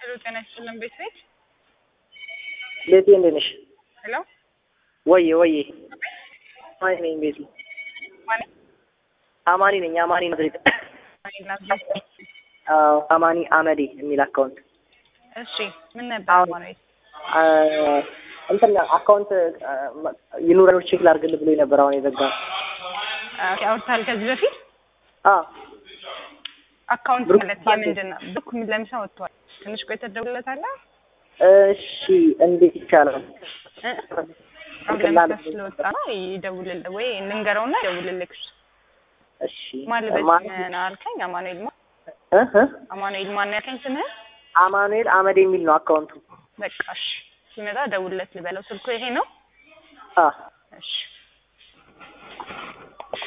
ሄሎ ጤና ይስጥልን ቤት ቤት ቤቴ እንዴት ነሽ? ሄሎ ወዬ ወዬ አማኒ ነኝ ቤቴ ማን አማኒ ነኝ አማኒ ናዝሬት ማን አዎ አማኒ አመዴ የሚል አካውንት እሺ ምን ነበር አሁን- ማለት አ፣ እንትን አካውንት ይኑረው ቼክ ላድርግልህ ብሎኝ ነበር አሁን የዘጋ ኦኬ አውርታል ከዚህ በፊት አ አካውንት ብሩክ ማለት ባንክ። የምንድን ነው ብሩክ ምን ለምሳ ወጥቷል ትንሽ ቆይተህ ትደውልለታለህ እሺ እንዴት ይቻላል እ? አሁን ለምሳ ስለወጣ ነው ይደውልልህ ወይ ልንገረውና ይደውልልህ እሱ እሺ ማልበት ማን አልከኝ አማኑኤል ማ እ እ አማኑኤል ማን ያልከኝ ስምህን አማኑኤል አመዴ የሚል ነው አካውንቱ በቃ እሺ ሲመጣ ደውልለት ልበለው ስልኩ ይሄ ነው አ እሺ